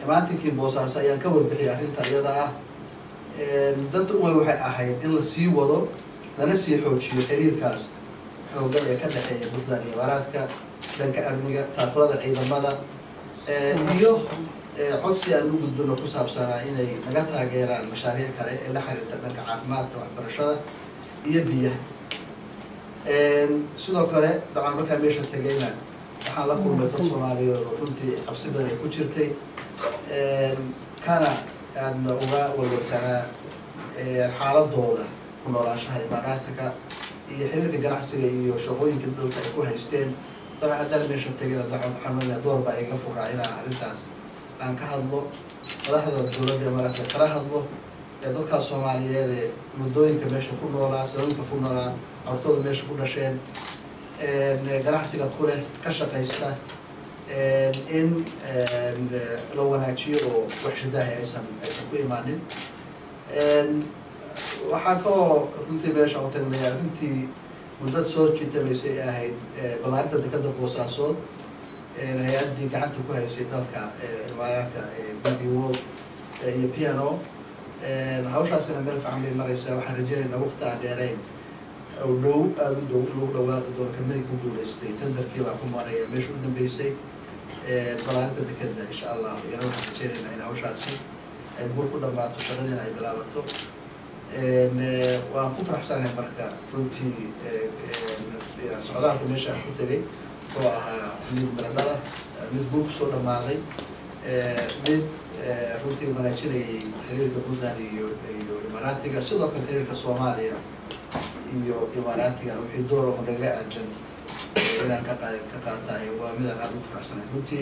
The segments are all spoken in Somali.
maantinkii boosaaso ayaan ka warbixiyay arrinta iyada ah danta uwey waxay ahayd in la sii wado lana sii xoojiyo xiriirkaas xoogan ee ka dhexeeya puntland iyo imaaraadka dhanka amniga taaqulada ciidamada iyo codsi aan u gudbino ku saabsanaa inay naga taageeraan mashaariic kale ee la xiriirta dhanka caafimaadka waxbarashada iyo biyaha sidoo kale dabcan markaa meesha tegayna waxaan la kulmay dad soomaaliyeed oo runtii qabsi badan ay ku jirtay kana aadna uga walwalsanaa xaaladooda ku noolaanshaha imaaraadka iyo xiriirka ganacsiga iyo shaqooyinka dhulka ay ku haysteen dabcan haddaan meesha tegayna dabcan maxamed door baa iga furaa inaan arrintaas aan ka hadlo madaxda dowladda imaaraadka kala hadlo ee dadkaas soomaaliyeed ee muddooyinka meesha ku noolaa sababka ku noolaa hortooda meesha ku dhasheen ganacsiga ku leh ka shaqaysta in la wanaajiyo oo wax shidaahi aysan aysan ku imaanin waxaan kaloo runtii meesha u tagnay arrintii muddad soo jiitamaysay ee ahayd balaarinta dekada boosaasood hay-addii gacanta ku haysay dalka imaaraadka db world iyo piano hawshaasina meel fiican bay maraysaa waxaan rajeynaynaa waqti aan dheerayn oo dhow aada u dhow lagu dhawaaqi doono kamari ku guulaystay tenderkii baa ku maraya meesha u dambeysay balaarinta dekeda insha allah iyana waxaan rajeynaynaa in hawshaasi ay guul ku dhamaato shaqadiina ay bilaabato waan ku faraxsanahay marka runtii socdaalka meesha aan ku tegay oo ahaa mid miradhala mid guul kusoo dhamaaday mid runtii wanaajinayay xiriirka puntland iyo iyo imaaraatiga sidoo kale xiriirka soomaaliya iyo imaaraatiga wixii door oo nagaga aadan inaan ka qa ka qaatahay waa midaan aada ugu faraxsanahay runtii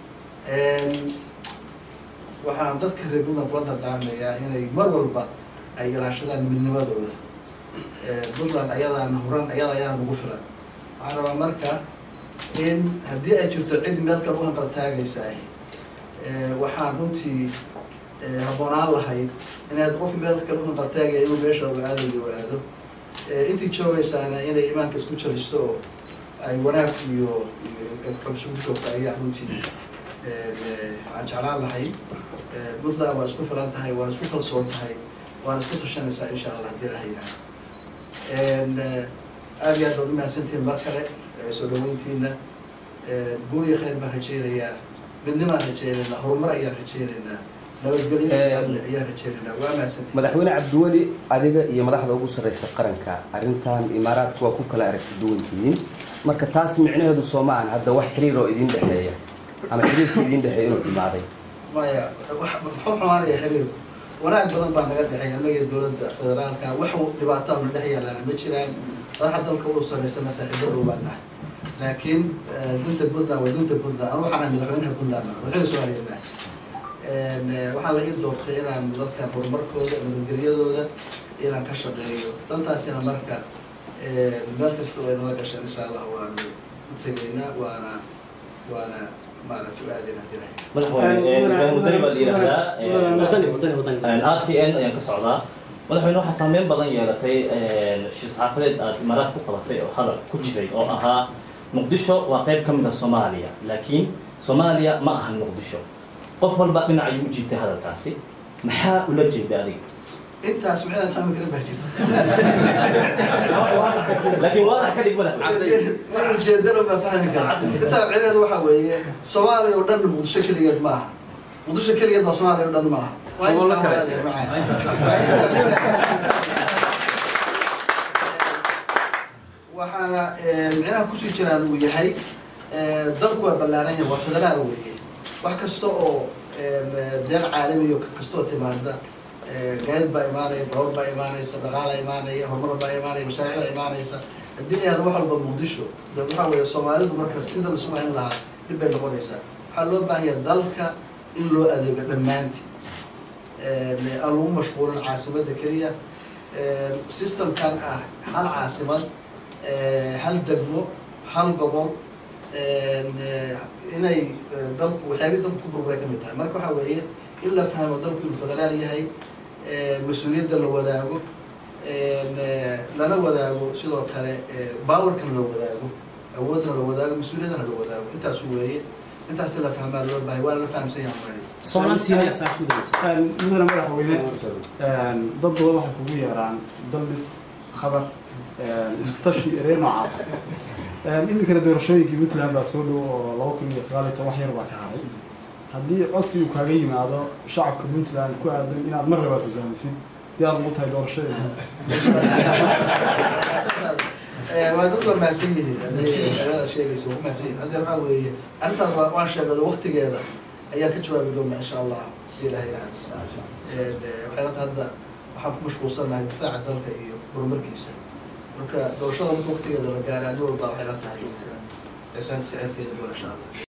waxaan dadka reer puntland kula dardaarmayaa inay mar walba ay ilaashadaan midnimadooda puntland ayadaan huran ayada ayaan ugu filan waxaan rabaa marka in haddii ay jirto cid meel kale u hanqaltaagaysaah waxaan runtii habboonaan lahayd inaad qof meel kale u hanqaltaagaya inuu meesha u aadayo u aado intii joogaysaana inay imaanka isku jalisto oo ay wanaag iyo xobsugu joogto ayaa runtii aan jeclaan lahay puntland waa isku filan tahay waana isku kalsoon tahay waana isku tashanaysaa insha allah hadii la yidhaha aada iyo aad baad umahadsantihiin mar kale soo dhaweyntiina guul iyo khayr baan rajeynayaa midnimaan rajeynaynaa horumar ayaan rajeynaynaa nabadgelyo ayaan rajeynaynaa waa mahadsantihiin madaxweyne cabdiweli adiga iyo madaxda ugu sarreysa qaranka arrintan imaaraadka waa ku kala aragti duwan tihiin marka taas micnaheedu soo ma ahan hadda wax xiriir oo idin dhexeeya ama xiriirka idin dhexeeya inuu xumaaday maya wax muxuu xumaanaya xiriirku wanaag badan baa naga dhexeey annaga iyo dowladda federaalka wax dhibaataha na dhex yaalaana ma jiraan madaxa dalka u sareysana saaxiibo dhow baan nahay laakiin dunta puntland waa dunta puntland anu waxaan ahay madaxweynaha puntland madaxweyne soomaaliya maaha waxaa la ii doortay inaan dadkan horumarkooda nabadgelyadooda inaan ka shaqeeyo dantaasina marka meel kasta oo ay nala gashaan insha allah waanu u tegaynaa waana waana maaragta u aadayna hadii lahayd madaxweyne mudani baa la yidhahdaa wadani wadani wadani r t n ayaan ka socdaa madaxweyne waxaa saameyn badan yeelatay shir saxaafadeed aad imaaraad ku qabatay oo hadal ku jiray oo ahaa muqdisho waa qayb ka mid a soomaaliya laakiin soomaaliya ma ahan muqdisho qof walba dhinac ayuu u jiitay hadalkaasi maxaa ula jeeda adiga intaas micnaa fahmi karin baa jirta laakiin waadax ka dhig madaxweyne wax ujeedana baa fahmi kara intaa micnaheedu waxaa weeye soomaaliya oo dhan muqdisho keligeed maaha muqdisho keligeed baa soomaaliya oo dhan maaha waa Gobollo intaa kale. waa adeer macaan waxaana micnaha kusii jiraan uu yahay dalku waa ballaaran yahay waa federaal weeye wax kasta oo deeq caalamiyo kastoo timaada gaadid baa imaanaya baroor baa imaanaysa dhaqaala imaanaya horumar baa imaanaya mashaariic baa imaanaysa haddii la yihahdo wax walba muqdisho dad waxaa weeye soomaalidu marka sida lasu hayn lahaa dhib bay noqonaysaa waxaa loo baahan yahay dalka in loo adeego dhammaantii aan lagu mashquulin caasimadda keliya systemkan ah hal caasimad hal degmo hal gobol inay dalku waxyaabihii dalku ku burburay ka mid tahay marka waxaa weeye in la fahmo dalku inuu federaal yahay mas-uuliyadda la wadaago lana wadaago sidoo kale baawarkana la wadaago awoodna la wadaago mas-uuliyaddana la wadaago intaasu weeye intaas in la fahmaa loo bahay waa la fahamsan yahay already soonaan siinaya iskaashi gudaysa mudane madaxweyne dad badan waxay kugu yeeraan dallis khabar isku tashi eree noocaasa iminkana doorashooyinkii puntland baa soo dhow oo laba kun iyo sagaal iyo toban wax yar baa ka haray haddii codsi uu kaaga yimaado shacabka puntland ku aadan inaad mar labaad hogaamisid diyaar ugu tahay doorashadeeda waa dad waa mahadsan yihiin haddii magaalada sheegaysa waa mahadsan yihin hadda waxaa weeye arrintaas waa waan sheegado waktigeeda ayaan ka jawaabi doonaa insha allah hadii ilahay yiraahdo waxay lata hadda waxaan ku mashquulsanahay difaaca dalka iyo horumarkiisa marka doorashada marka waktigeeda la gaara nin walba waxay la tahay cisaan sicirkeeda doon insha allah